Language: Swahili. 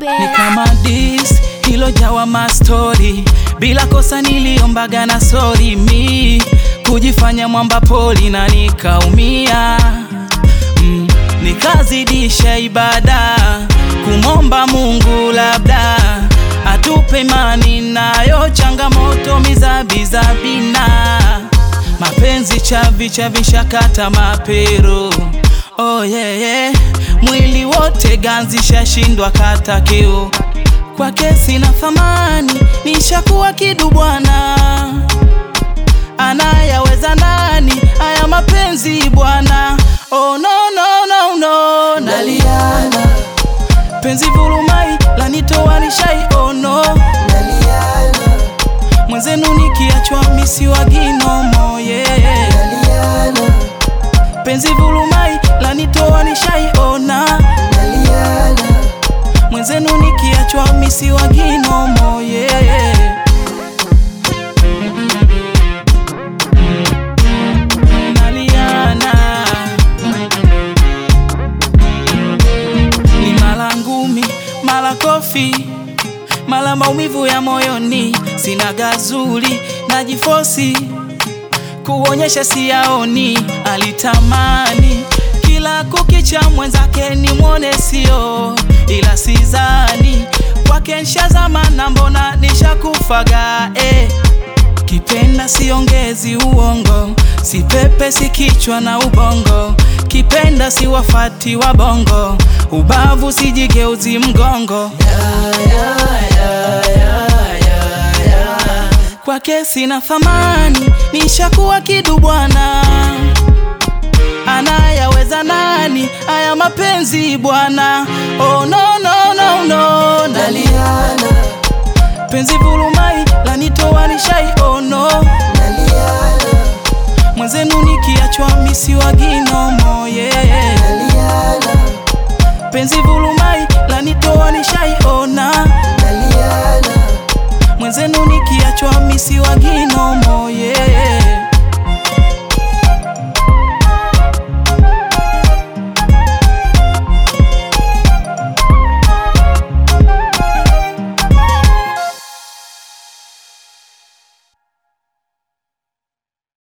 ni kama dis ilojawa mastori bila kosa niliombaga na sori mi kujifanya mwamba poli na nikaumia mm, nikazidisha ibada kumomba Mungu labda atupe imani nayo changamoto mizabizabina mapenzi chavi chavishakata mapero oh, yeah, yeah. mwili wote ganzi shashindwa kata kiu kwake sina thamani nishakuwa kidu bwana anayaweza nani haya mapenzi bwana oh, no, no, no, no. naliana penzi vulumai lanitoa nishai oh, no. Naliana, mwenzenu nikiachwa misiwa ginomo yeah. naliana, penzi vulumai lanitoa nishaiona naliana, mwenzenu nikiachwa misiwa ginomo yeah. naliana ni mala ngumi mala kofi mala maumivu ya moyoni sina gazuli najifosi kuonyesha siyaoni alitamani kila kukicha mwenzake ni mwone sio ila sizani kwake nshazama na mbona nishakufaga eh. Kipenda siongezi uongo, sipepe si kichwa na ubongo. Kipenda si wafati wa bongo, ubavu sijigeuzi mgongo. Kwake sina thamani, nishakuwa kidu bwana. Anayaweza nani haya mapenzi bwana? Oh, no, no, no, no. Nali naliana, penzi vulumai lanitoa nishai oh, no. naliana, mwenzenu nikiachwa misiwa ginomo yeah. naliana, penzi vulumai lanitoa nishaiona naliana, mwenzenu nikiachwa misiwa ginomo yeah.